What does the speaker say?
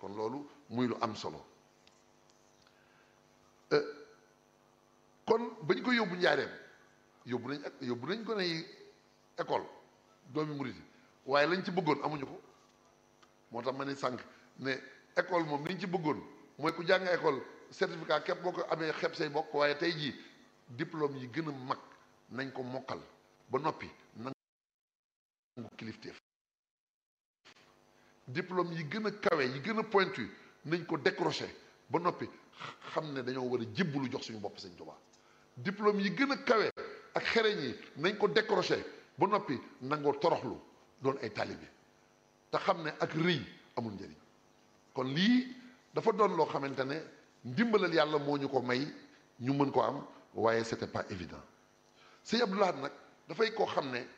kon loolu muy lu am solo kon bañ ko yóbbu njaareem yóbbu nañ yóbbu nañ ko nay école doomi murit yi waaye lañ ci bëggoon amuñu ko moo tax ma ne sànq ne école moom liñ ci bëggoon mooy ku jàng école certificat képp boo ko amee xeeb say bokk waaye tey jii diplôme yi gën a mag nañ ko mokkal ba noppi nangu kilifteef diplôme yi gën a kawe yi gën a pointu nañ ko décroché ba noppi xam ne dañoo war a jébbalu jox suñu bopp Sëñ Tuubaa diplôme yi gën a kawe ak xereñ yi nañ ko décroché ba noppi nangoo toroxlu doon ay taalibe te xam ne ak rëy amul njëriñ kon lii dafa doon loo xamante ne ndimbalal yàlla moo ñu ko may ñu mën ko am waaye c'était pas évident sëñ Abdou Lahad nag dafay koo xam ne